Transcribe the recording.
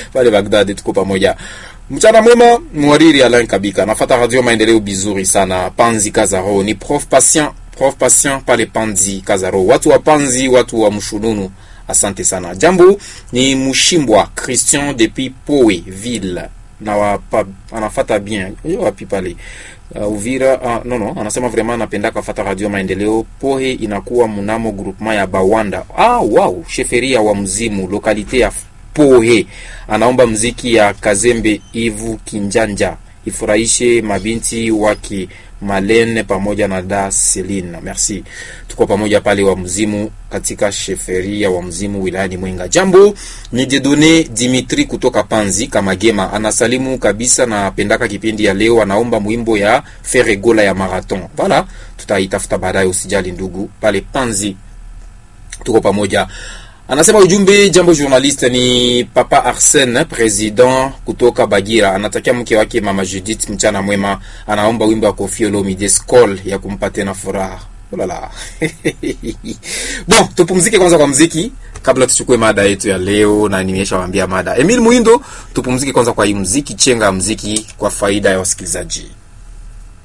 pale Baghdad, tuko pamoja. Mchana mwema, mwariri Alain Kabika, nafata radio maendeleo bizuri sana. Panzi Kazaro ni prof patient, prof patient pale Panzi Kazaro, watu wa Panzi, watu wa Mshununu, asante sana. Jambo ni Mushimbwa Christian depuis Poe ville na wapa, anafata bien hiyo wapi pale uh, Uvira uh, no no, anasema vraiment anapenda kafata radio maendeleo. Pohe inakuwa mnamo groupement ya Bawanda. Ah, wow, sheferia wa mzimu lokalite ya Pohe. Anaomba mziki ya Kazembe Ivu Kinjanja ifurahishe mabinti wake Malene pamoja na da Celine. Merci, tuko pamoja pale wa mzimu katika sheferia wa mzimu wilayani Mwenga. Jambo ni Jedone Dimitri kutoka Panzi Kamagema, anasalimu kabisa na pendaka kipindi ya leo, anaomba mwimbo ya Feregola ya Marathon. Voilà, tutaitafuta baadaye, usijali ndugu, pale Panzi tuko pamoja. Anasema ujumbe jambo journaliste ni Papa Arsene president kutoka Bagira, anatakia mke wake Mama Judith mchana mwema, anaomba wimbo wa Koffi Olomide Skol ya kumpa tena furaha. Ulala. Bon, tupumzike kwanza kwa mziki kabla tuchukue mada yetu ya leo, na nimeshawaambia mada. Emil Muindo, tupumzike kwanza kwa hii mziki, chenga mziki kwa faida ya wasikilizaji.